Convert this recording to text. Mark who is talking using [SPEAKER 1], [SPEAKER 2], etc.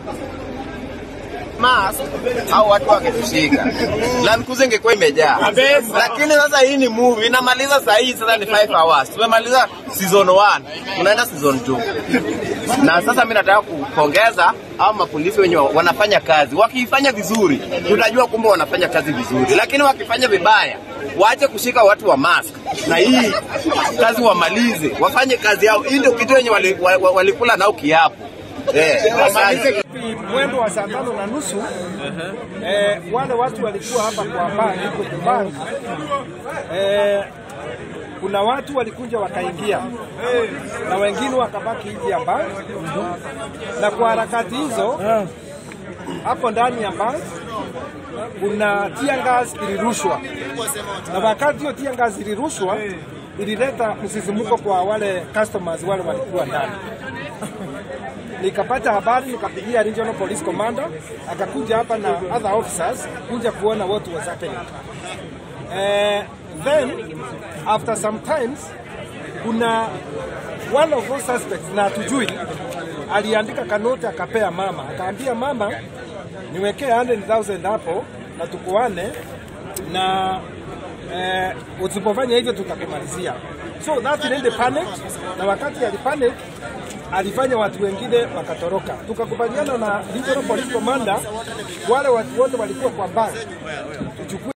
[SPEAKER 1] mas au watu wangetushika Land Cruiser ingekuwa imejaa, lakini sasa hii ni movie inamaliza saa hii, sasa ni 5 hours. Tumemaliza season 1 tunaenda season 2 na sasa mimi nataka kupongeza au mapolisi wenye wanafanya kazi. Wakiifanya vizuri, tutajua kumbe wanafanya kazi vizuri, lakini wakifanya vibaya, waache kushika watu wa mask na hii kazi wamalize, wafanye kazi yao. Hii ndio kitu wenye walikula wali, wali walikula nao kiapo eh, asante.
[SPEAKER 2] mwendo wa saa tano na nusu eh, wale watu walikuwa hapa kwa bank kwenye bank eh, kuna watu walikuja wakaingia na wengine wakabaki nje ya bank, na kwa harakati hizo hapo ndani ya bank kuna tear gas ilirushwa, na wakati hiyo tear gas ilirushwa ilileta msisimuko kwa wale customers wale walikuwa ndani nikapata habari nikapigia regional police commander akakuja hapa na other officers kuja kuona what was happening. Eh, then after some times kuna one of those suspects na hatujui aliandika kanoti akapea mama akaambia mama niwekee 100,000 hapo na tukuane na eh, usipofanya hivyo tutakumalizia. So that lady panicked, na wakati alipanic alifanya watu wengine wakatoroka. Tukakubaliana na regional police commander, wale watu wote walikuwa kwa bank tuchukue